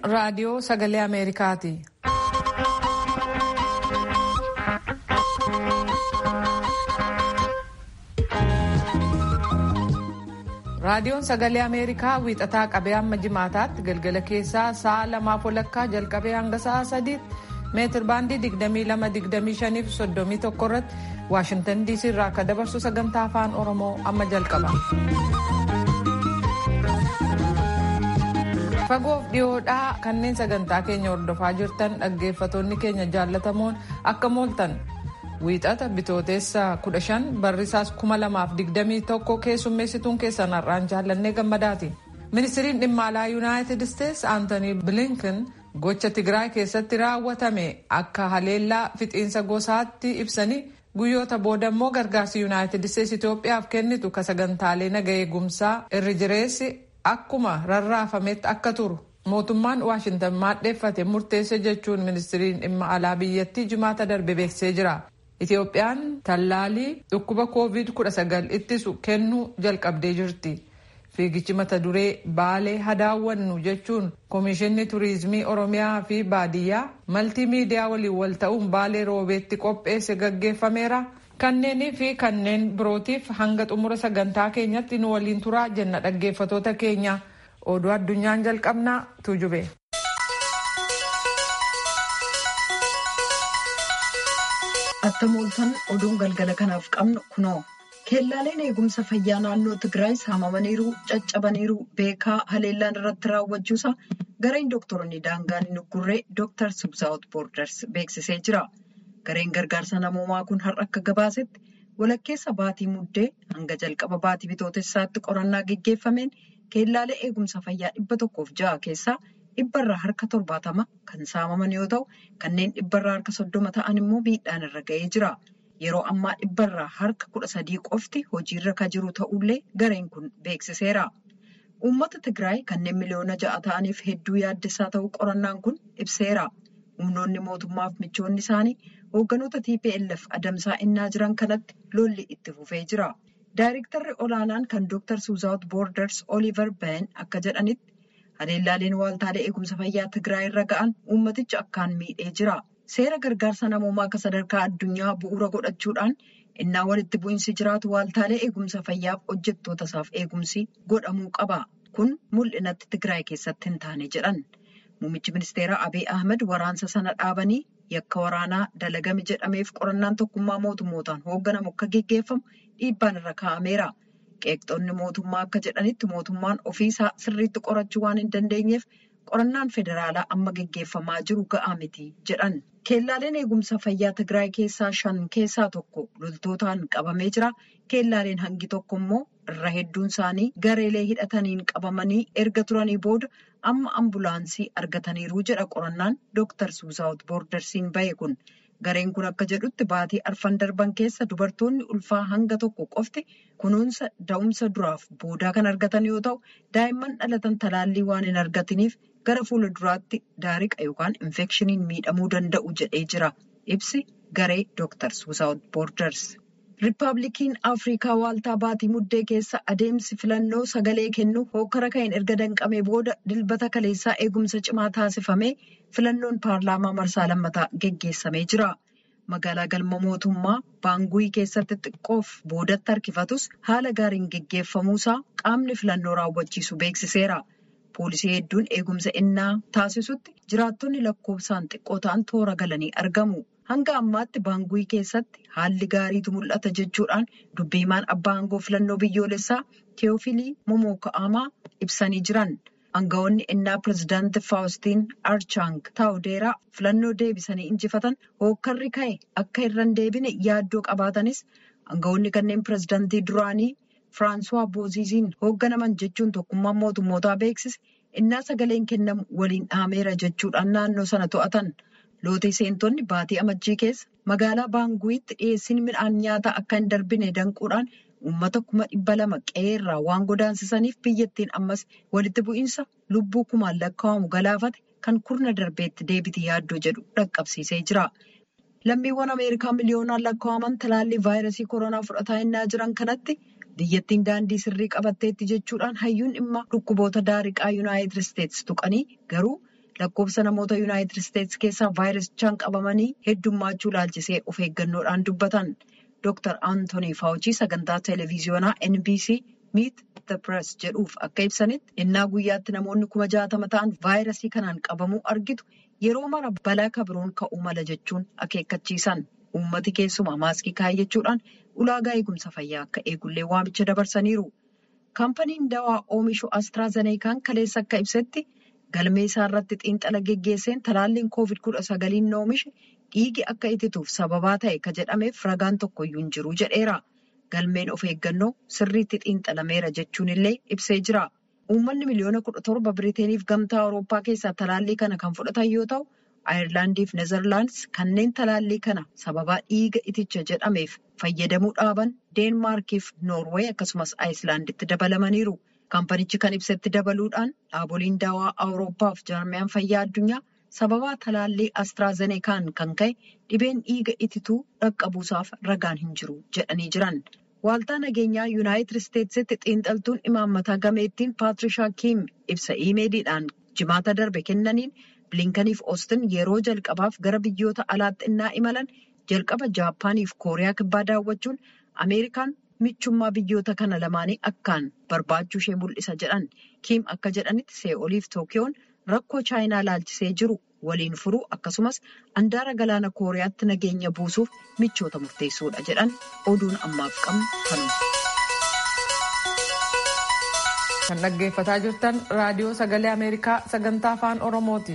raadiyoo sagalee Ameerikaati. Raadiyoon sagalee Ameerikaa wiixataa qabee hamma jimaataatti galgala keessaa sa'a lamaaf walakkaa jalqabee hanga sa'a sadiitti meetir baandii 22-25 fi 31 irratti Waashintan DC irraa akka dabarsu sagantaa afaan Oromoo amma jalqaba. Fagoof dhiyoodhaa kanneen sagantaa keenya hordofaa jirtan dhaggeeffatoonni keenya jaallatamoon akka mooltan. Wiixata bitooteessa 15 barrisaas 2021 keessummeessituun keessan har'aan jaallannee gammadaati. Ministiriin dhimma alaa Yuunaayitid Isteetsi Aantanii Bilinkin gocha Tigraay keessatti raawwatame akka haleellaa fixiinsa gosaatti ibsanii guyyoota booda immoo gargaarsi Yuunaayitid Isteetsi Itoophiyaaf kennitu ka sagantaalee naga eegumsaa irri jireessi akkuma rarraafametti akka turu mootummaan Waashintan maadheeffate murteesse jechuun ministiriin dhimma alaa biyyattii jimaata darbe beeksisee jira. Itoophiyaan tallaalii dhukkuba COVID-19 ittisu kennuu jalqabdee jirti. Fiigichi mata duree Baalee hadaawwannu jechuun Komishinni Turiizimii Oromiyaa fi Baadiyyaa maltii miidiyaa waliin wal ta'uun Baalee Roobeetti qopheesse gaggeeffameera. Kanneenii fi kanneen birootiif hanga xumura sagantaa keenyatti nu waliin turaa jenna dhaggeeffatoota keenya. Oduu addunyaan jalqabnaa tuujube. Attam ooltan oduun galgala kanaaf qabnu kunoo keellaaleen eegumsa fayyaa naannoo Tigraay saamamaniiru caccabaniiru beekaa haleellaan irratti raawwachuusaa gareen dooktoronni daangaan hin uggurree dooktar Subsaawut Boorders beeksisee jira. Gareen gargaarsa namoomaa kun har'a akka gabaasetti walakkeessa baatii muddee hanga jalqaba baatii bitootessaatti qorannaa geggeeffameen keellaalee eegumsa fayyaa dhibba tokkoof ja'a keessaa dhibbarraa harka torbaatama kan saamaman yoo ta'u kanneen dhibbarraa harka soddoma ta'an immoo miidhaan irra ga'ee jira. Yeroo ammaa dhibbarraa harka kudha sadii qofti hojiirra kan jiru ta'ullee gareen kun beeksiseera. Uummata Tigraay kanneen miliyoona ja'a ta'aniif hedduu yaaddessaa ta'uu qorannaan kun ibseera. Humnoonni mootummaaf michoonni isaanii hoogganoota TPLF adamsaa innaa jiran kanatti lolli itti fufee jira. Daayirektarri olaanaan kan Dr. Suuzaawut Boorders Oliver Ben akka jedhanitti haleellaaleen waaltaalee eegumsa fayyaa Tigraay irra ga'an uummaticha akkaan miidhee jira. Seera gargaarsa namoomaa akka sadarkaa addunyaa bu'uura godhachuudhaan innaa walitti bu'iinsi jiraatu waaltaalee eegumsa fayyaaf hojjettoota isaaf eegumsi godhamuu qaba. Kun mul'inatti Tigraay keessatti hin taane jedhan. Muummichi ministeeraa Abiy Ahmed waraansa sana dhaabanii yakka waraanaa dalagame jedhameef qorannaan tokkummaa mootummootaan hoogganamu akka geggeeffamu dhiibbaan irra kaa'ameera. Qeeqxoonni mootummaa akka jedhanitti mootummaan ofiisaa sirriitti qorachuu waan hin dandeenyeef qorannaan federaalaa amma geggeeffamaa jiru ga'aa miti jedhan. Keellaaleen eegumsa fayyaa Tigraay keessaa shan keessaa tokko loltootaan qabamee jira. Keellaaleen hangi tokko immoo irra hedduun isaanii gareelee hidhataniin qabamanii erga turanii booda amma ambulaansii argataniiru jedha qorannaan Dr. Suuzaawut Boordarsiin bahe kun. Gareen kun akka jedhutti baatii arfan darban keessa dubartoonni ulfaa hanga tokko qofti kunuunsa da'umsa duraaf boodaa kan argatan yoo ta'u daa'imman dhalatan talaallii waan hin argatiniif gara fuula duraatti daariqa yookaan infekshiniin miidhamuu danda'u jedhee jira. Ibsi garee Dr. Suuzaawut Boorders. Riippaabilikiin Afrikaa waaltaa baatii muddee keessa adeemsi filannoo sagalee kennu hokkara ka'een erga danqamee booda dilbata kaleessaa eegumsa cimaa taasifamee filannoon paarlaamaa marsaa lammataa geggeessamee jira. Magaalaa galma mootummaa Baanguyi keessatti xiqqoof boodatti harkifatus haala gaariin geggeeffamuusaa qaamni filannoo raawwachiisu beeksiseera. Poolisii hedduun eegumsa innaa taasisutti jiraattonni lakkoofsaan xiqqoo ta'an toora galanii argamu. Hanga ammaatti baanguyi keessatti haalli gaariitu mul'ata jechuudhaan dubbii himaan abbaa aangoo filannoo biyyoolessaa Teofilii Momoka'amaa ibsanii jiran. Aangawoonni innaa pirezidaantii Faawustiin Archaang Taawudeeraa filannoo deebisanii injifatan hookkarri ka'e akka irra hin deebine yaaddoo qabaatanis aangawoonni kanneen pirezidaantii duraanii Firaansuwaa Booziziin hoogganaman jechuun tokkummaan mootummootaa beeksise innaa sagaleen kennamu waliin dhaameera jechuudhaan naannoo sana to'atan. Lootii seentonni baatii amajjii keessa magaalaa Baanguyitti dhiyeessiin midhaan nyaataa akka hin darbine danquudhaan uummata kuma dhibba lama qe'eerraa waan godaansisaniif biyyattiin ammas walitti bu'iinsa lubbuu kumaan lakkaa'amu galaafate kan kurna darbeetti deebiti yaaddoo jedhu dhaqqabsiisee jira. Lammiiwwan Ameerikaa miliyoonaan lakkaa'aman talaallii vaayirasii koronaa fudhataa innaa jiran kanatti biyyattiin daandii sirrii qabatteetti jechuudhaan hayyuun dhimma dhukkuboota daariqaa Yuunaayitid Isteetsi tuqanii garuu. lakkoofsa namoota yuunaayitid isteetsi keessaa vaayirasichaan qabamanii heddummaachuu laalchisee of eeggannoodhaan dubbatan dr antoonii faawuchii sagantaa televiziyoonaa nbc miit the press jedhuuf akka ibsanitti innaa guyyaatti namoonni kuma jaatama ta'an vaayirasii kanaan qabamuu argitu yeroo mara balaa kabiroon ka'uu mala jechuun akeekkachiisan uummati keessumaa maaskii kaayyachuudhaan ulaagaa eegumsa fayyaa akka eegullee waamicha dabarsaniiru. kaampaniin dawaa oomishu astraazeneekaan kaleessa akka ibsetti galmee isaa irratti xiinxala geggeesseen talaalliin koovid kudha sagaliin oomishe dhiigi akka itituuf sababaa ta'e ka jedhameef ragaan tokkoyyuu hin jiru jedheera galmeen of eeggannoo sirriitti xiinxalameera jechuun illee ibsee jira uummanni miliyoona kudha torba biriiteeniif gamtaa awurooppaa keessaa talaallii kana kan fudhatan yoo ta'u ayirlaandiif nezerlaandis kanneen talaallii kana sababaa dhiiga iticha jedhameef fayyadamuu dhaaban deenmaarkiif noorweey akkasumas aayislaanditti dabalamaniiru kaampanichi kan ibsetti dabaluudhaan dhaaboliin daawaa awurooppaaf jaarmiyaan fayyaa addunyaa sababaa talaallii astraazeneekaan kan ka'e dhibeen dhiiga itituu dhaqqabuusaaf ragaan hin jiru jedhanii jiran waaltaa nageenyaa yuunaayitid isteetsitti xiinxaltuun imaammataa gameettiin paatirishaa kiim ibsa iimeeliidhaan jimaata darbe kennaniin bilinkaniif oostin yeroo jalqabaaf gara biyyoota alaatti innaa imalan jalqaba jaappaaniif kooriyaa kibbaa daawwachuun ameerikaan michummaa biyyoota kana lamaanii akkaan barbaachuu ishee mul'isa jedhan kiim akka jedhanitti see'ooliif tookiyoon rakkoo chaayinaa laalchisee jiru waliin furuu akkasumas andaara galaana kooriyaatti nageenya buusuuf michoota murteessuudha jedhan oduun ammaaf qabnu kanuma. kan dhaggeeffataa jirtan raadiyoo sagalee ameerikaa sagantaa afaan oromooti.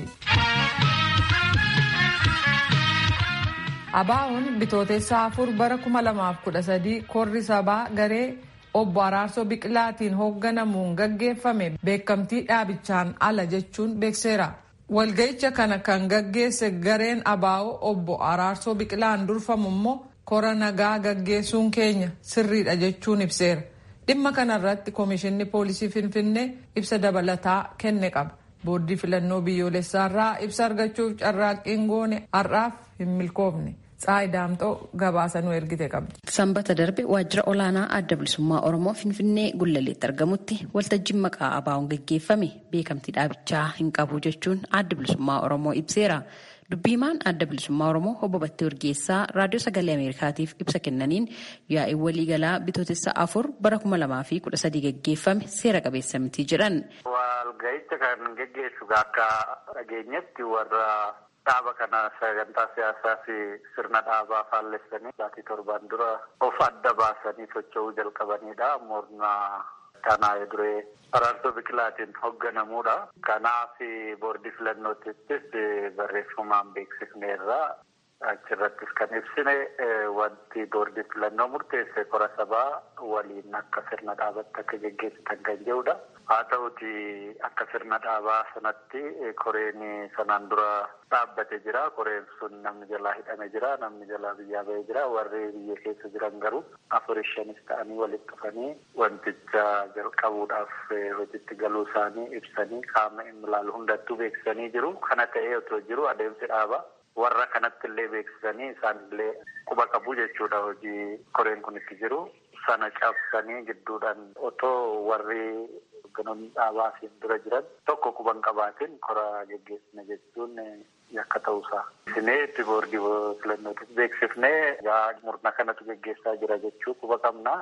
abaa'oon bitootessa afur bara 2013 korri sabaa garee obbo araarsoo biqilaatiin hoogganamuun gaggeeffame beekamtii dhaabichaan ala jechuun beekseera. walga'icha kana kan gaggeesse gareen abaa'oo obbo araarsoo biqilaan durfamu immoo kora nagaa gaggeessuun keenya sirriidha jechuun ibseera. dhimma kanarratti koomishinni poolisii finfinnee ibsa dabalataa kenne qaba boordii filannoo biyyoolessaarraa ibsa argachuuf carraaqqiin goone har'aaf hin milkoofne tsaayi daamxoo gabaasa nu ergite qabdi. sanbata darbe waajjira olaanaa adda bilisummaa oromoo finfinnee gullaleetti argamutti waltajjiin maqaa abaa'oon gaggeeffame beekamtii dhaabichaa hin qabu jechuun adda bilisummaa oromoo ibseera. dubbiimaan adda bilisummaa oromoo obbo Battee Urgeessaa raadiyoo sagalee ameerikaatiif ibsa kennaniin yaa'ii waliigalaa bitootessa afur bara kuma lamaa fi kudha sadii gaggeeffame seera qabeessa miti jedhan. walga'icha kan gaggeessu akka dhageenyetti warra dhaaba kana sagantaa siyaasaa fi sirna dhaabaa faallessanii baatii torbaan dura of adda baasanii socho'uu jalqabanidha. Morna kanaa duree araarsoo biqilaatiin hoogganamuudha. Kanaaf boordii filannootiittis barreeffamaan beeksifneerra. Achirrattis kan ibsine wanti boordii filannoo murteesse kora sabaa waliin akka sirna dhaabatti akka geggeessitan kan jedhudha. Haa ta'uti akka sirna dhaabaa sanatti koreen sanaan dura dhaabbate jira. Koreen sun namni jalaa hidhame jira. Namni jalaa biyyaa bahee jira. Warri biyya keessa jiran garuu afur shanis ta'anii walitti dhufanii wanticha jalqabuudhaaf hojiitti galuu isaanii ibsanii qaama ilaalu hundattuu beeksisanii jiru. Kana ta'ee otoo jiru adeemsi dhaabaa. warra kanatti illee beeksisanii isaan illee quba qabu jechuudha hojii koreen kun itti jiru sana cabsanii gidduudhaan otoo warri hogganoonni dhaabaa fi dura jiran tokko quban qabaatiin kora geggeessina jechuun yakka ta'uusaa. Isinee itti boordii filannootis beeksifnee yaa murna kanatu geggeessaa jira jechuu quba qabna.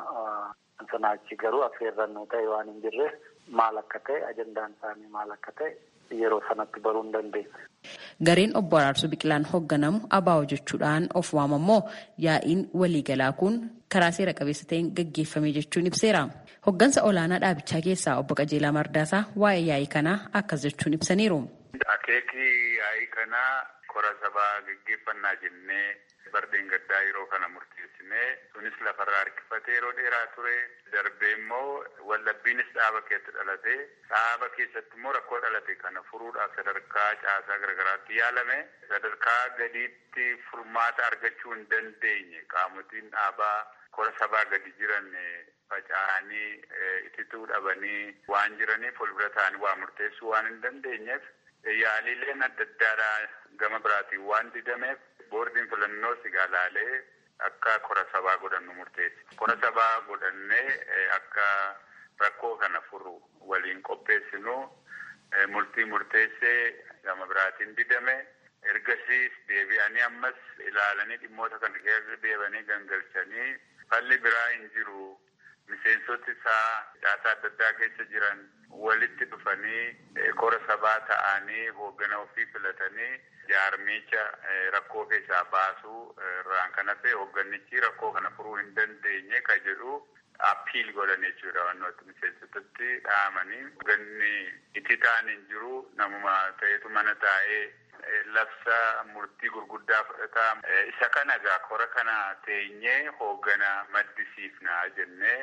Sana achi garuu affeerrannoo ta'e waan hin jirre maal akka ta'e ajandaan isaanii maal akka ta'e yeroo sanatti baruu hin dandeenya. Gareen obbo Araarsoo Biqilaan hoogganamu abaa'oo jechuudhaan of waamammoo yaa'iin waliigalaa kun karaa seera qabeessa ta'een gaggeeffame jechuun ibseera. Hoggansa olaanaa dhaabichaa keessaa obbo Qajeelaa Mardaasaa waa'ee yaa'ii kanaa akkas jechuun ibsaniiru. Akeekni yaa'ii kanaa kora sabaa gaggeeffannaa jennee bardeen gaddaa yeroo kana murteessinee sunis lafarraa harkifatee yeroo dheeraa ture darbee immoo wallabbiinis dhaaba keessatti dhalate dhaaba keessatti immoo rakkoo dhalate kana furuudhaaf sadarkaa caasaa garaagaraatti yaalame sadarkaa gadiitti furmaata argachuu hin dandeenye qaamotiin dhaabaa kora sabaa gadi jiran faca'anii itituu dhabanii waan jiraniif ol bira ta'anii waa murteessuu waan hin dandeenyeef yaalileen adda addaadhaa gama biraatiin waan didameef boordiin filannoo sigaalaalee akka kora sabaa godhannu murteesse. Kora sabaa godhannee akka rakkoo kana furu waliin qopheessinu murtii murteessee gama biraatiin didame. Ergasiis deebi'anii ammas ilaalanii dhimmoota kana keessa deebanii gangalchanii falli biraa hin jiru. Miseensoti isaa caasaa adda addaa keessa jiran walitti dhufanii kora sabaa ta'anii hooggana ofii filatanii jaarmicha rakkoo keessaa baasuu irraan kan hafe hoogganichi rakkoo kana furuu hin dandeenye kan jedhu appiil godhan jechuudha wantoota miseensotatti dhahamanii hoogganni itti ta'an hin jiru namuma ta'etu mana taa'ee labsa murtii gurguddaa fudhataa isa kana egaa kora kana teenyee hooggana maddisiifnaa jennee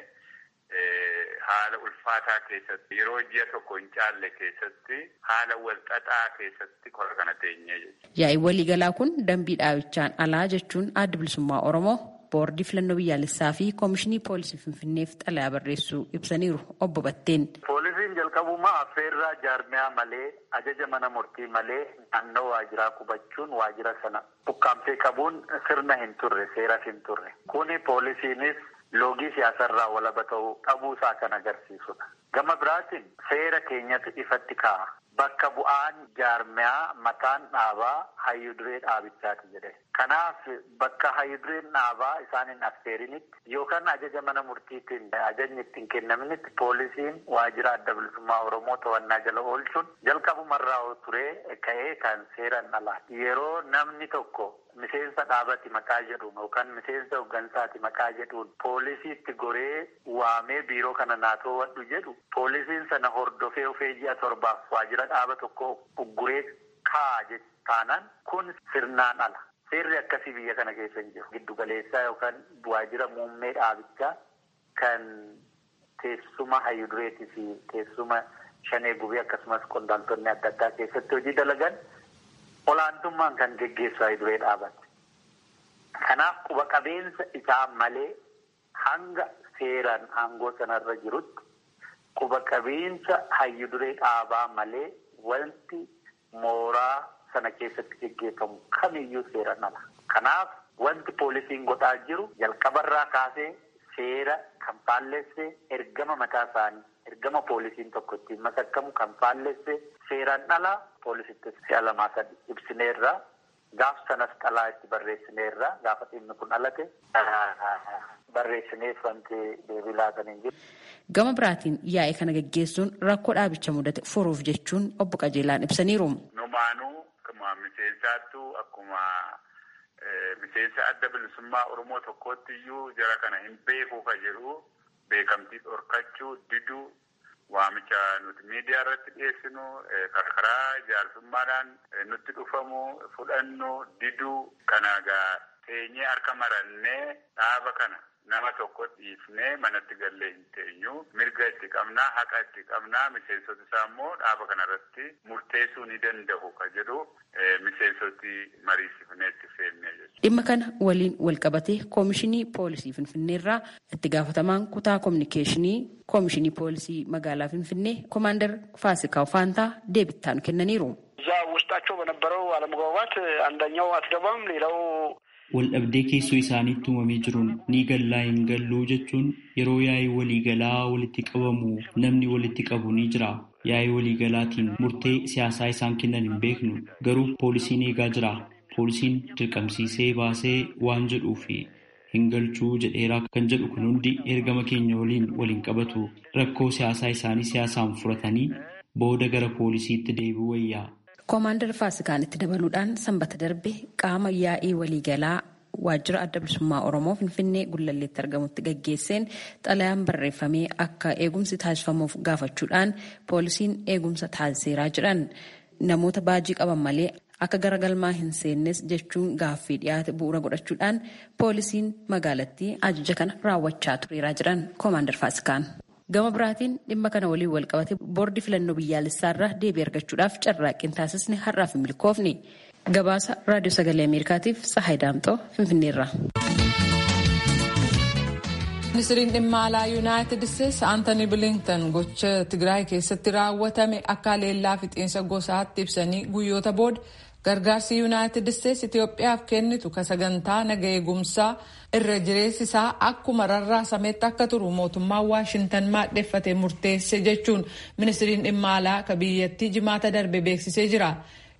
haala ulfaataa keessatti yeroo ji'a tokko hin caalle keessatti haala walxaxaa keessatti kora kana teenyee jechuudha. Yaa'ii waliigalaa kun dambii dhaabichaan alaa jechuun adda bilisummaa Oromoo boordii filannoo biyyaalessaa fi koomishinii poolisii finfinneef xalayaa barreessuu ibsaniiru obbo Batteen. Poolisiin jalqabumaa affeerraa jaarmiyaa malee ajaja mana murtii malee naannoo waajiraa qubachuun waajira sana bukkaamtee qabuun sirna hin turre seeras hin turre. Kuni poolisiinis loogii siyaasarraa walaba ta'uu dhabuusaa kan agarsiisudha. Gama biraatiin seera keenyatti ifatti kaa'a. Bakka bu'aan jaarmiyaa mataan dhaabaa hayyuduree dhaabichaati jedhe. Kanaaf bakka hayyudureen dhaabaa isaan hin affeerinitti yookaan ajaja mana murtiitiin ajajni ittiin kennaminitti poolisiin waajira adda bilisummaa Oromoo to'annaa jala oolchuun jalqabumarraa turee ka'ee kan seeran alaa. Yeroo namni tokko miseensa dhaabati maqaa jedhuun yookaan miseensa hooggansaati maqaa jedhuun poolisiitti goree waamee biiroo kana naatoo wadhu jedhu poolisiin sana hordofee ofee ji'a torbaaf waajira dhaaba tokko ugguree kaa'a taanaan kun sirnaan ala. Seerri akkasii biyya kana keessa hin jiru. Giddu galeessaa yookaan waajira muummee dhaabichaa kan teessuma hayyudureetii fi teessuma shanee gubee akkasumas qondaaltonni adda addaa keessatti hojii dalagan olaantummaan kan geggeessu hayyuduree dhaabate. Kanaaf quba qabeensa isaa malee hanga seeraan aangoo sanarra jirutti quba qabeensa hayyuduree dhaabaa malee wanti mooraa sana keessatti geggeeffamu kamiyyuu seeraan ala. Kanaaf wanti poolisiin godhaa jiru jalqabarraa kaasee seera kan faallessee ergama mataa isaanii ergama poolisiin tokko ittiin masakkamu kan faallessee seeraan ala poolisitti si'a lamaa sadi ibsineerraa gaaf sanas xalaa itti barreessineerraa gaafa dhimmi kun alate barreessineef wanti deebii laatan hin jiru. Gama biraatiin yaa'ii kana geggeessuun rakkoo dhaabicha mudate furuuf jechuun obbo Qajeelaan ibsaniiru. Numaanuu akkuma miseensaattu akkuma miseensa adda bilisummaa Oromoo tokkootti iyyuu jara kana hin beekuu ka jedhu beekamtii dhorkachuu diduu waamicha nuti miidiyaa irratti dhiyeessinu karaa jaarsummaadhaan nutti dhufamu fudhannu diduu kana egaa teenyee harka marannee dhaaba kana nama tokko dhiifnee manatti gallee hin teenyu mirga itti qabnaa haqa itti qabnaa miseensoti isaa immoo dhaaba kanarratti murteessuu ni danda'u ka jedhu miseensoti mariisifnee itti feennee jechuudha. Dhimma kana waliin walqabatee koomishinii poolisii Finfinneerraa itti gaafatamaan kutaa koominikeeshinii koomishinii poolisii magaalaa Finfinnee ኮማንደር ፋሲካው ፋንታ deebittaan kennaniiru. እዛ ውስጣቸው በነበረው አለመግባባት አንደኛው አትገባም ሌላው waldhabdee keessoo isaaniitti uumamee jiruun ni gallaa hin galluu jechuun yeroo yaa'ii waliigalaa walitti qabamu namni walitti qabu ni jira. Yaa'ii waliigalaatiin murtee siyaasaa isaan kennan hin beeknu garuu poolisiin eegaa jira. Poolisiin dirqamsiisee baasee waan jedhuu fi hin galchuu jedheeraa kan jedhu kun hundi ergama keenya waliin waliin qabatu rakkoo siyaasaa isaanii siyaasaan furatanii booda gara poolisiitti deebi'u wayyaa. Koomaandar Faasikaan itti dabaluudhaan sanbata darbe qaama yaa'ii waliigalaa waajjira adda bilisummaa Oromoo Finfinnee Gullalleetti argamutti gaggeesseen xalayaan barreeffamee akka eegumsi taasifamuuf gaafachuudhaan poolisiin eegumsa taasiseeraa jedhan namoota baajii qaban malee akka garagalmaa hin seennes jechuun gaaffii dhiyaate bu'uura godhachuudhaan poolisiin magaalattii ajaja kana raawwachaa tureeraa jedhan Koomaandar Faasikaan. gama biraatiin dhimma kana waliin walqabate boordii filannoo biyyaalessaarraa deebii argachuudhaaf carraaqqiin taasisne har'aaf hin milkoofne gabaasa raadiyoo sagalee ameerikaatiif tsahaay daamxoo finfinneerra. ministiriin dhimma alaa yuunaayitid isteetsi aantanii bilinktan gocha tigraay keessatti raawwatame akka leellaa fixiinsa gosaatti ibsanii guyyoota booda gargaarsi yuunaayitid isteetsi itiyoophiyaaf kennitu ka sagantaa naga eegumsaa irra jireessi isaa akkuma rarraasametti akka turu mootummaan waashintan maadheffate murteesse jechuun ministiriin dhimma alaa ka biyyattii jimaata darbe beeksisee jira.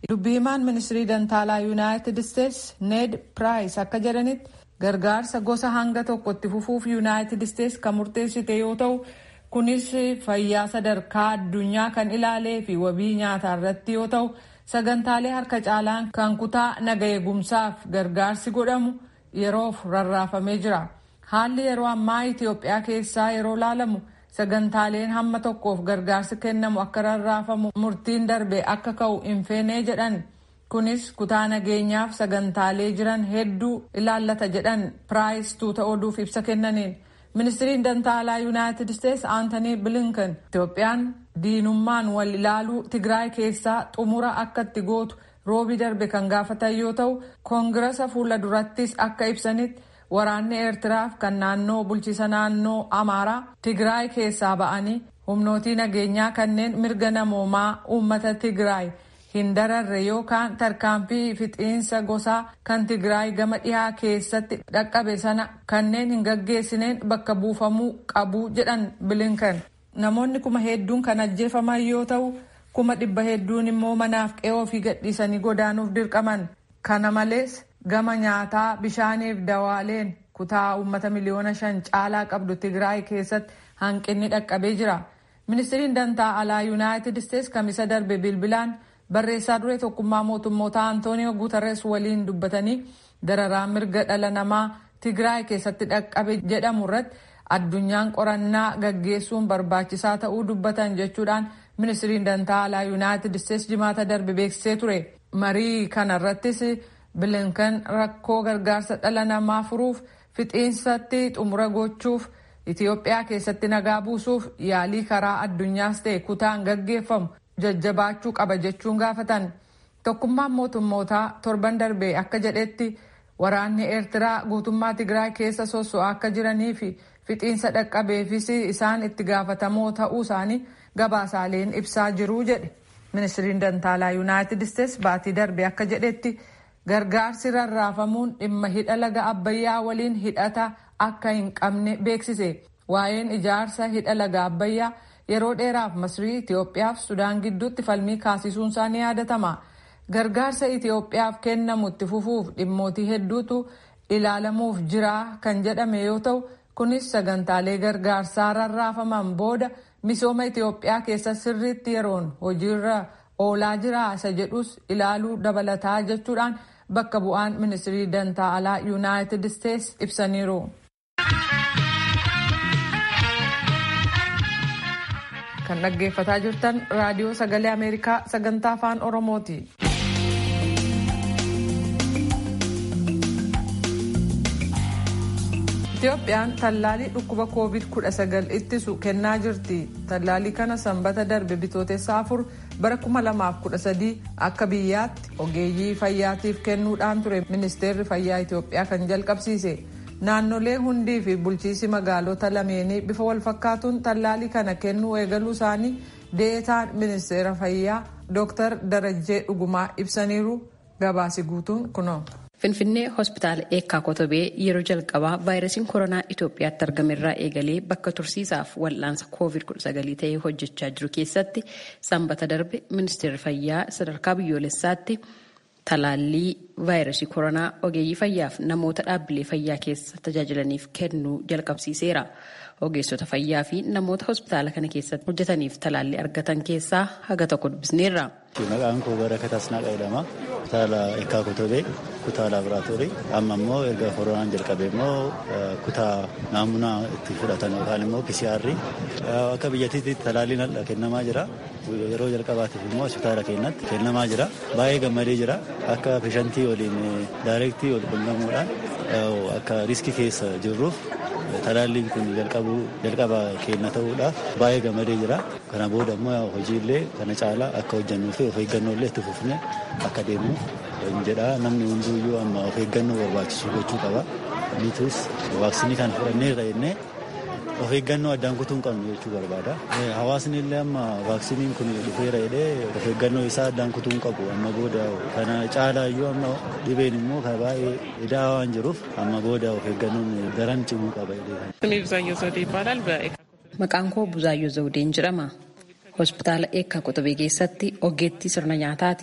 dubbii himaan ministirii dantaalaa yuunaayitid isteetsi need piraayis akka jedhanitti gargaarsa gosa hanga tokkotti fufuuf yuunaayitid isteetsi kan murteessite yoo ta'u kunis fayyaa sadarkaa addunyaa kan ilaalee fi wabii nyaataa irratti yoo ta'u sagantaalee harka caalaan kan kutaa naga eegumsaaf gargaarsi godhamu yeroof rarraafamee jira haalli yeroo ammaa itiyoophiyaa keessaa yeroo laalamu sagantaaleen hamma tokkoof gargaarsi kennamu akka rarraafamu murtiin darbe akka ka'u hin feenee jedhan kunis kutaa nageenyaaf sagantaalee jiran hedduu ilaallata jedhan piraayis tuuta oduuf ibsa kennaniin ministiriin dantaalaa yuunaayitid isteetsi aantanii bilinkan itiyoophiyaan diinummaan wal ilaaluu tigraay keessaa xumura akka itti gootu roobii darbe kan gaafatan yoo ta'u koongirasa fuula durattis akka ibsanitti waraanni eertiraaf kan naannoo bulchiisa naannoo amaaraa tigraay keessaa ba'anii humnootii nageenyaa kanneen mirga namoomaa uummata tigraay hin dararre yookaan tarkaanfii fixiinsa gosaa kan tigraay gama dhihaa keessatti dhaqqabe sana kanneen hin gaggeessineen bakka buufamuu qabu jedhan bilinkan namoonni kuma hedduun kan ajjeefaman yoo ta'u kuma dhibba hedduun immoo manaaf qe'oo ofii gadhiisanii godaanuuf dirqaman kana malees gama nyaataa bishaaniif dawaaleen kutaa uummata miliyoona shan caalaa qabdu tigraay keessatti hanqinni dhaqqabee jira ministiriin dantaa alaa yuunaayitid isteetsi kamisa darbe bilbilaan barreessaa duree tokkummaa mootummoota antooniyoo guutares waliin dubbatanii dararaa mirga dhala namaa tigraay keessatti dhaqqabe jedhamu irratti addunyaan qorannaa gaggeessuun barbaachisaa ta'uu dubbatan jechuudhaan ministiriin dantaa alaa yuunaayitid isteetsi jimaata darbe beeksisee ture marii kana irrattis bilinkan rakkoo gargaarsa dhala namaa furuuf fixiinsatti xumura gochuuf itiyoophiyaa keessatti nagaa buusuuf yaalii karaa addunyaas ta'e kutaan gaggeeffamu jajjabaachuu qaba jechuun gaafatan tokkummaan mootummootaa torban darbe akka jedhetti waraanni eertiraa guutummaa tigraay keessa sosso'aa akka jiranii fi fixiinsa dhaqqabeefis isaan itti gaafatamoo ta'uu isaanii gabaasaaleen ibsaa jiruu jedhe ministiriin dantaalaa yuunaayitid isteetsi baatii darbe akka jedhetti gargaarsi rarraafamuun dhimma hidha laga abbayyaa waliin hidhata akka hin qabne beeksise waa'een ijaarsa hidha laga abbayyaa yeroo dheeraaf masrii itiyoophiyaaf sudaan gidduutti falmii kaasisuun isaa ni yaadatama gargaarsa itiyoophiyaaf kennamu itti fufuuf dhimmootii hedduutu ilaalamuuf jira kan jedhame yoo ta'u kunis sagantaalee gargaarsaa rarraafaman booda misooma itiyoophiyaa keessa sirriitti yeroon hojiirra oolaa jira isa jedhus ilaaluu dabalataa jechuudhaan bakka bu'aan ministirii dantaa alaa yuunaayitid isteetsi ibsaniiru. kan dhaggeeffataa jirtan raadiyoo sagalee ameerikaa sagantaa afaan oromooti. Itiyoophiyaan tallaalii dhukkuba covid-19 ittisu kennaa jirti. Tallaalii kana sanbata darbe bitootessa afur bara 2013 akka biyyaatti ogeeyyii fayyaatiif kennuudhaan ture ministeerri fayyaa Itiyoophiyaa kan jalqabsiise. Naannolee hundii fi bulchiisi magaalota lameenii bifa walfakkaatuun tallaalii kana kennuu eegaluu isaanii deetaan ministeera fayyaa Dr. Darajjee Dhugumaa ibsaniiru gabaasi guutuun kunoo. Finfinnee hospitaala eekkaa kotobee yeroo jalqabaa vaayirasiin koronaa Itoophiyaatti argame irraa eegalee bakka tursiisaaf wal'aansa COVID-19 ta'ee hojjechaa jiru keessatti sanbata darbe ministeerri fayyaa sadarkaa biyyoolessaatti talaallii vaayirasii koronaa ogeeyyii fayyaaf namoota dhaabbilee fayyaa keessa tajaajilaniif kennuu jalqabsiiseera. Ogeessota fayyaa fi namoota hospitaala kana keessatti hojjetaniif talaallii argatan keessaa haga tokko dubbisneerra. Maqaan koo Barakat Asnaaqaa jedhama. Kutaala Eekkaa Kotobee, kutaa laaboraatoorii. Amma immoo erga koronaan jalqabe immoo kutaa naamunaa itti fudhatan yookaan immoo PCR. Akka biyyattiitti talaalliin kennamaa jira. Yeroo jalqabaatiif immoo hospitaala keenyatti kennamaa jira. Baay'ee gammadee jira. Akka peshantii waliin daayirektii wal quunnamuudhaan akka riskii keessa jirruuf talaalliin kun jalqaba keenya ta'uudhaaf baay'ee gammadee jira. Kana booda immoo hojiilee kana caalaa akka hojjannuu fi of eeggannoo illee itti fufnee akka deemnu jedha. Namni hunduuyyuu amma of eeggannoo barbaachisu gochuu qaba. Nutis vaaksinii kana fudhanneerra jennee of eeggannoo addaan kutuu hin qabnu jechuu barbaada. Hawaasni illee amma vaaksiniin kun dhufeera jedhee of eeggannoo isaa addaan kutuu hin qabu. Amma booda kana caalaa iyyuu amma dhibeen immoo kan baay'ee idaa waan jiruuf amma booda of eeggannoon daran cimuu qaba jedhee. Maqaan koo Buzaayyoo Zawudeen jedhama. Hospitaala Eekkaa Qotobee keessatti ogeettii sirna nyaataati.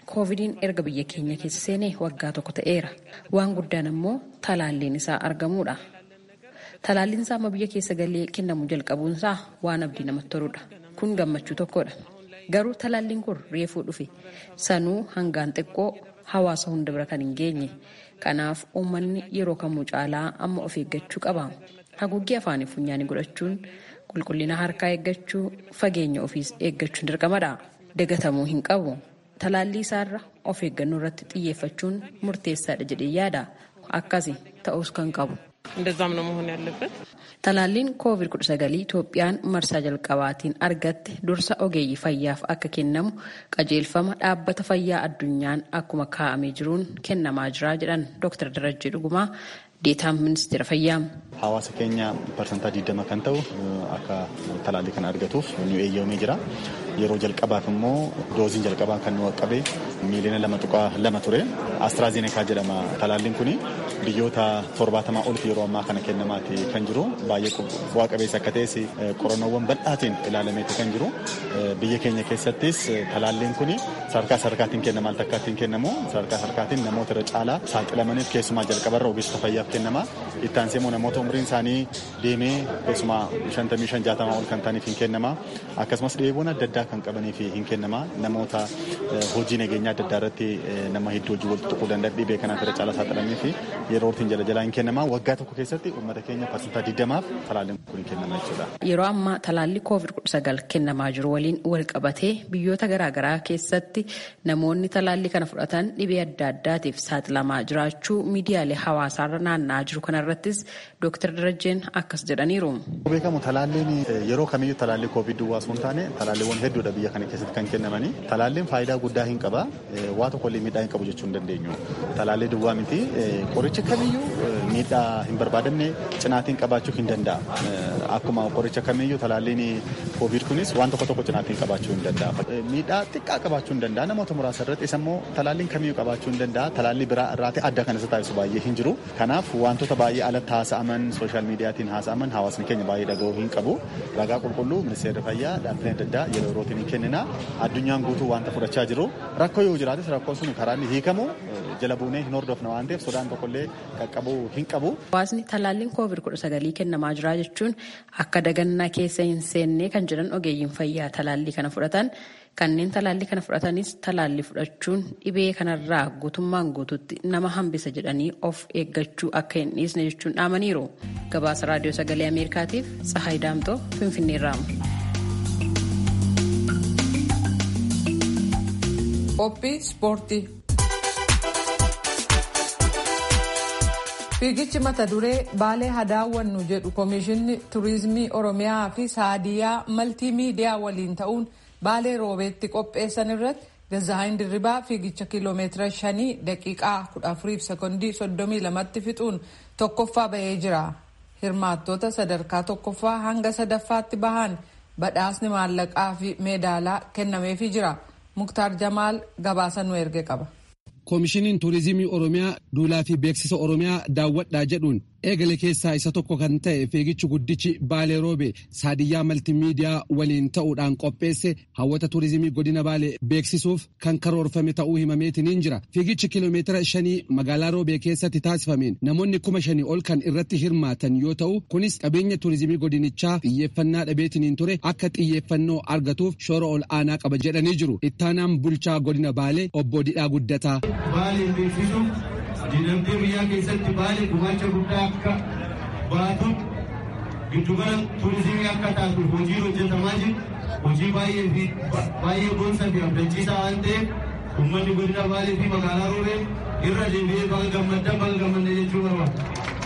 koovidiin erga biyya keenya keessa seenee waggaa tokko ta'eera waan guddaan ammoo talaalliin isaa argamuudha talaalliin isaa amma biyya keessa galee kennamuu jalqabuunsaa waan abdii namatti toludha kun gammachuu tokkodha garuu talaalliin kun reefuu dhufe sanuu hangaan xiqqoo hawaasa hunda bira kan hin geenye kanaaf uummanni yeroo kamuu caalaa amma of eeggachuu qaba haguuggii afaanii funyaanii godhachuun qulqullina harkaa eeggachuu fageenya ofiis eeggachuun dirqamadha dagatamuu hin qabu talaallii isaarra of eeggannoo irratti xiyyeeffachuun murteessaadha jedhee yaada akkasi ta'us kan qabu. እንደዛም ነው መሆን ያለበት። Talaalliin COVID-19 Itoophiyaan marsaa jalqabaatiin argatte dursa ogeeyyii fayyaaf akka kennamu qajeelfama dhaabbata fayyaa addunyaan akkuma kaa'amee jiruun kennamaa jira jedhan Dr. Darajjee Dhugumaa deetaan ministeera fayyaa. Hawaasa keenya parsantaa 20 kan ta'u akka talaallii kana argatuuf nu eeyyamamee jira. Yeroo jalqabaaf immoo dooziin jalqabaa kan nu qaqqabe miiliyoona lama tuqaa lama ture. Astraazenekaa jedhama talaalliin kun biyyoota torbaatamaa olfi yeroo ammaa kana kennamaati kan jiru. Baay'ee bu'aa qabeessa akka ta'es qorannoowwan bal'aatiin ilaalameeti kan jiru. Biyya keenya keessattis talaalliin kun sadarkaa sadarkaatiin kennama al takkaattiin kennamu sadarkaa sadarkaatiin namoota irra caalaa saaxilamaniif keessumaa jalqabarra ogeessota fayyaaf kennama. Itti aansee immoo namoota umriin isaanii deemee keessumaa shantamii shan jaatamaa ol kan ta'aniif hin kennama. Akkasumas dhibeewwan adda addaa kan qabaniif hin kennama. Namoota hojii nageenyaa adda addaa irratti nama hedduu hojii walitti tuquu danda'an dhibee kanaaf irra caalaa saaxilamanii fi yeroo ittiin jala jalaa hin kennama. Waggaa tokko keessatti uummata keenya parsantaa digdamaaf talaalliin kun kennama jechuudha. Yeroo ammaa talaallii COVID-19 kennamaa jiru waliin wal qabatee biyyoota garaagaraa keessatti namoonni talaallii kana fudhatan dhibee adda addaatiif saaxilamaa jiraachuu miidiyaalee hawaasaarra naanna'aa jiru kanarrattis Dr. Darajjeen akkas jedhaniiru. Beekamu talaalliin yeroo kamiyyuu talaallii COVID duwwaa osoo hin taane talaalliiwwan hedduudha biyya kana keessatti kan kennamanii. Talaalliin faayidaa guddaa hin qaba. Waa tokkollee miidhaa hin qabu jechuu hin dandeenyu. Talaallii duwwaa miti qorichi kamiyyuu miidhaa hin barbaadamne cinaatiin qabaachuu hin danda'a. Akkuma qoricha kamiyyuu talaalliin COVID kunis waan tokko tokko cinaatiin qabaachuu hin danda'a. Miidhaa xiqqaa qabaachuu hin danda'a namoota muraasa irratti isa immoo talaalliin kamiyyuu qabaachuu hin danda'a. Talaallii biraa irraati adda kan isa taasisu baay'ee hin jiru. Kanaaf wantoota baay'ee alatti haasa'aman sooshaal miidiyaatiin haasa'aman hawaasni keenya baay'ee dhaga'uu hin qabu. Ragaa qulqulluu ministeerri fayyaa dhaabbileen adda addaa yeroo yerootiin hin kennina. Addunyaan guutuu wanta fudhachaa jiru. Rakkoo yoo jiraates rakkoon sun karaa inni hiikamu jala buunee hin hordofna waan ta'eef sodaan tokkollee qaqqabuu hin qabu. Hawaasni talaalliin COVID-19 kennamaa jira jechuun akka dagannaa keessa hin seenne kan jedhan ogeeyyiin fayyaa talaallii kana fudhatan kanneen talaallii kana fudhatanis talaallii fudhachuun dhibee kanarraa guutummaan guututti nama hambisa jedhanii of eeggachuu akka hin dhiisne jechuun dhaamaniiru. Gabaasa raadiyoo sagalee Ameerikaatiif Tsahaay Daamtoo Finfinneerraa. Qophii ispoortii. Fiigichi mata duree baalee haa daawwannu jedhu Komishinni Turiizimii Oromiyaa fi Saadiyaa Maltii Miidiyaa waliin ta'uun baalee roobeetti qopheessan irratti Gazaayin Dirribaa fiigicha kiiloomeetira shanii daqiiqaa kudha afuriif sekondii soddomii lamatti fixuun tokkoffaa bahee jira. Hirmaattoota sadarkaa tokkoffaa hanga sadaffaatti bahan badhaasni maallaqaa fi meedaalaa kennameefii jira. Muktaar Jamaal gabaasa nu erge qaba. koomishiniin tuurizimii oromiyaa duulaa fi beeksisa oromiyaa daawwadhaa jedhuun eegale keessaa isa tokko kan ta'e fiigichi guddichi baalee roobe saadiyyaa maltimiidiyaa waliin ta'uudhaan qopheesse hawwata tuurizimii godina baalee beeksisuuf kan karoorfame ta'uu himameetiniin jira fiigichi kiiloomeetira shanii magaalaa roobee keessatti taasifameen namoonni kuma shanii ol kan irratti hirmaatan yoo ta'u kunis qabeenya tuurizimii godinichaa xiyyeeffannaa dhabeetiniin ture akka xiyyeeffannoo argatuuf shoora ol aanaa qaba jedhanii jiru ittaanaan bulchaa godina baalee obbo Didhaa Guddataa. Baalee beeksisuuf dinagdee biyyaa keessatti baalee gumaacha guddaa akka baatu giddugala tuurizimii akka taatu hojii hojjetamaa jiru hojii baay'ee fi baay'ee boonsaa fi abdachiisaa waan ta'eef uummanni godina baalee fi magaalaa roobee irra deebi'ee baga gammaddan baga gammadne jechuu barbaada.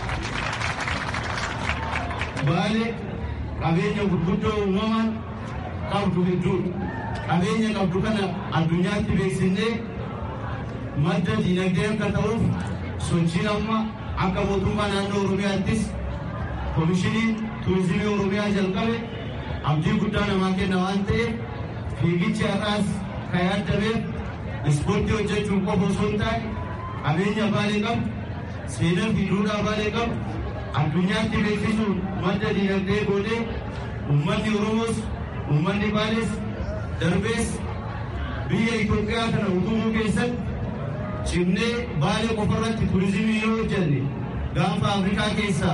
Baalee qabeenya gurguddoo uumamaa qabdu hedduudha. Qabeenya qabdu kana addunyaatti beeksisnee madda dinagdee akka ta'uuf sochiin amma akka mootummaa naannoo oromiyaattis koomishiniin tuurizimii oromiyaa jalqabe abdii guddaa namaa kenna waan ta'eef fiigichi har'aas kan yaadameef ispoortii hojjechuun qofa osoo hin taane qabeenya baalee qabu seenaa fi duudhaa baalee qabu addunyaatti beeksisuun madda dinagdee godhee uummanni oromoos uummanni baalees darbees biyya Itoophiyaa kana utubuu keessatti cimnee baalee qofarratti turizimii yoo hojjenne gaanfa Afrikaa keessaa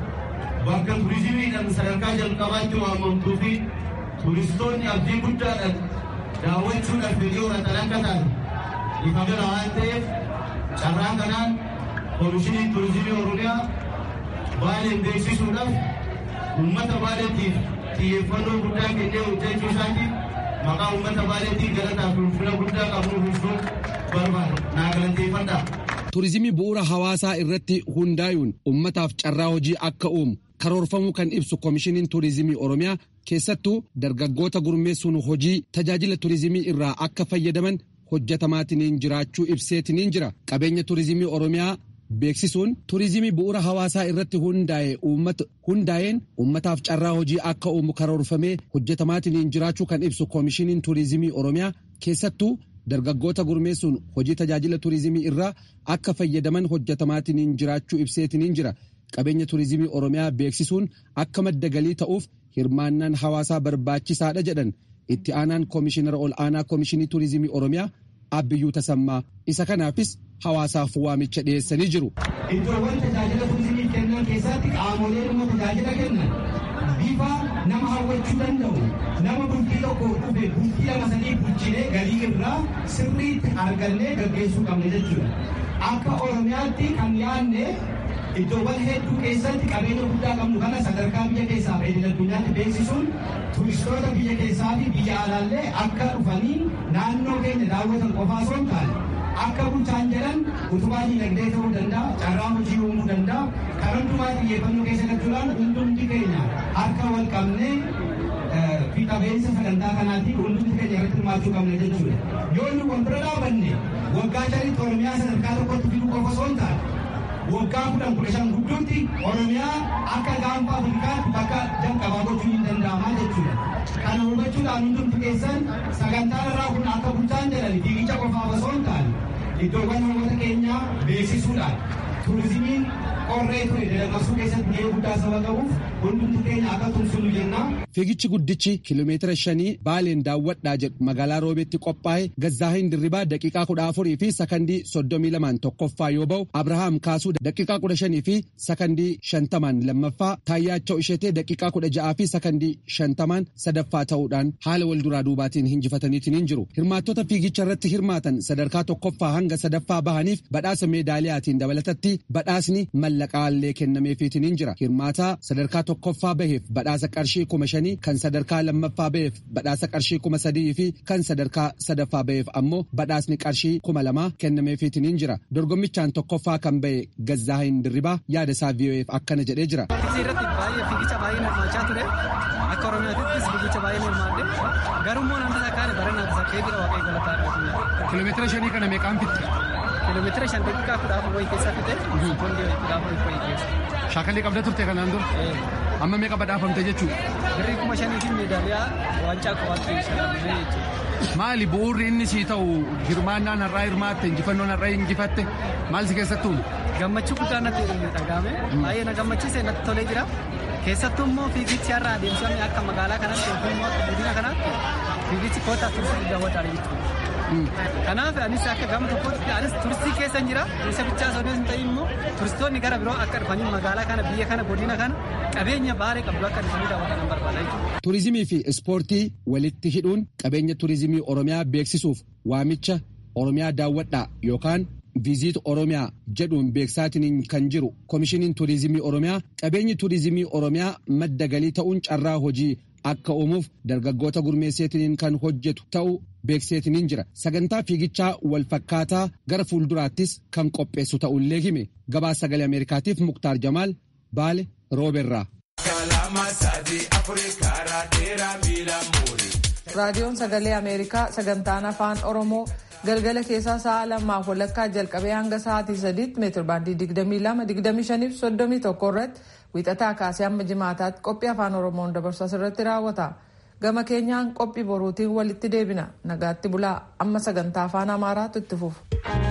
bakka turizimiidhaan sadarkaa jalqabaatti waamamtuu fi turistoonni abdii guddaadhaan daawwachuudhaaf fedhii horatan akka ta'an ifa jira waan ta'eef carraa kanaan koomishiniin turizimii oromiyaa baaleen beeksisuudhaaf uummata baaleetiif xiyyeeffannoo guddaa kennee hojjechuu isaatiif maqaa uummata baaleetiif galataa fi ulfina guddaa qabnu ibsuu barbaada naa galateeffadhaa. Turizimii bu'uura hawaasaa irratti hundaa'uun ummataaf carraa hojii akka uumu karoorfamuu kan ibsu koomishiniin turizimii oromiyaa keessattuu dargaggoota gurmeessuun hojii tajaajila turizimii irraa akka fayyadaman hojjetamaatiin jiraachuu ibseetiin jira qabeenya turizimii oromiyaa beeksisuun turizimii bu'uura hawaasaa irratti hundaa'een ummataaf carraa hojii akka uumu karoorfamee hojjetamaatiin jiraachuu kan ibsu koomishiniin turizimii oromiyaa keessattuu dargaggoota gurmeessuun hojii tajaajila turizimii irraa akka fayyadaman hojjetamaatiin jiraachuu ibseetiin jira qabeenya turizimii oromiyaa beeksisuun akka madda galii ta'uuf hirmaannaan hawaasaa barbaachisaadha jedhan itti aanaan koomishinara ol aanaa koomishinii turizimii oromiyaa abbiyyuu tasammaa isa kanaafis hawaasaaf waamicha dhiyeessanii jiru. Iddoowwan tajaajila turizimii kennan keessatti qaamolee dhimma tajaajila kennan bifa nama hawwachuu danda'u nama bultii tokko dhufe bultii lama sadii bulchinee galii irraa sirriitti argannee gaggeessuu qabna jechuudha. Akka Oromiyaatti kan yaadne iddoowwan hedduu keessatti qabeenya guddaa qabnu kana sadarkaa biyya keessaa fi idil addunyaatti beeksisuun turistoota biyya keessaa fi biyya alaallee akka dhufanii naannoo keenya daawwatan qofaa osoo hin taane akka bulchaan jedhan utubaa dinagdee ta'uu danda'a carraa hojii uumuu danda'a kan hundumaa xiyyeeffannoo keessa galchuudhaan hundumti keenya harka wal qabnee fi qabeensa sagantaa kanaatiin hundumti keenya irratti hirmaachuu qabna jechuudha yoo inni wal bira dhaabanne waggaa shanitti oromiyaa sadarkaa tokkotti fiduu qofa osoo hin taane waggaa kudhan kudha shan gidduutti oromiyaa akka gaanfa afrikaatti bakka jalqabaa gochuun hin danda'ama jechuudha. Kana hubachuudhaan hundumti keessan sagantaan irraa kun akka bulchaan jedhan fiigicha qofaaf osoo hin taane iddoowwan namoota keenyaa beeksisuudhaan turizimiin qorree ture dadammaqsuu keessatti gahee guddaa saba qabuuf hundumti keenya akka tumsinu jenna. Fiigichi guddichi kiiloomeetira shanii baaleen daawwadhaa jedhu magaalaa roobeetti qophaa'e gazzaahin dirribaa daqiiqaa kudha afurii fi sakandii soddomii lamaan tokkoffaa yoo ba'u abrahaam kaasuu daqiiqaa kudha shanii fi sakandii shantamaan lammaffaa taayyaachoo isheetee daqiiqaa kudha ja'aa fi sakandii shantamaan sadaffaa ta'uudhaan haala wal duraa duubaatiin injifataniitiin hin jiru hirmaattota fiigicha irratti hirmaatan sadarkaa tokkoffaa hanga sadaffaa bahaniif badhaasa meedaaliyaatiin dabalatatti badhaasni mallaqaallee kennameefiitiin hin jira hirmaataa sadarkaa tokkoffaa baheef badhaasa qarshii kuma shanii kan sadarkaa lammaffaa baheef badhaasa qarshii kuma sadii fi kan sadarkaa sadaffaa baheef ammoo badhaasni qarshii kuma lamaa kennameefiitiin hin jira dorgommichaan tokkoffaa kan bahe gazzaahin dirribaa yaada isaa vii'oo'eef akkana jedhee jira. irratti baay'ee fiigicha baay'ee hirmaachaa ture akka oromiyaattis fiigicha baay'ee hirmaadde garummoo namni takkaan barannaa isa keetii waaqayyo galataa argatu. kiiloomeetira shanii kana meeqaan fitte? kiiloomeetira shan daqiiqaa kudha afur wayii keessa fitte sekoondii kudha afur wayii keessa. Shaakalii qabda turte kanaan dura? Amma meeqa badhaafamte jechuudha? Birrii kuma shanii fi meedaaliyaa waancaa qofaatti shalamee jechuudha. Maali bu'uurri inni sii ta'u hirmaannaan har'aa hirmaatte injifannoon har'aa injifatte maal si keessattuu? Gammachuu guddaa natti dhagahame baay'ee na gammachiise natti tolee jira. Keessattuu immoo fiigichi har'a adeemsifame akka magaalaa kanatti yookiin immoo akka godina kanaatti fiigichi kootaa turistii daawwataadha jechuudha. Kanaaf anis akka gama tokkotti anis turistii keessa jira. Isa bichaa osoo hin ta'in immoo turistoonni gara biroo akka dhufanii magaalaa kana biyya kana godina kana qabeenya baarii qabdu akka dhufanii daawwatan barbaada jechuudha. Turizimii fi ispoortii walitti hidhuun qabeenya turizimii Oromiyaa beeksisuuf waamicha Oromiyaa daawwadhaa yookaan viizit Oromiyaa jedhuun beeksaatiin kan jiru koomishiniin turizimii Oromiyaa qabeenyi turizimii Oromiyaa madda galii ta'uun carraa hojii akka uumuuf dargaggoota gurmeesseetiin kan hojjetu ta'uu beekseetiin jira sagantaa fiigichaa wal fakkaataa gara fuulduraattis kan qopheessu ta'ullee hime gabaa sagalee ameerikaatiif muktaar jamaal baale rooberraa. raadiyoon sagalee ameerikaa sagantaan afaan oromoo galgala keessaa sa'a lamaaf walakkaa jalqabee hanga sa'aatii sadiitti meetir baandii 22 25 irratti wiixataa kaasee hamma jimaataatti qophii afaan oromoon dabarsu asirratti raawwata gama keenyaan qophii boruutiin walitti deebina nagaatti bulaa amma sagantaa afaan amaaraatu itti fufu.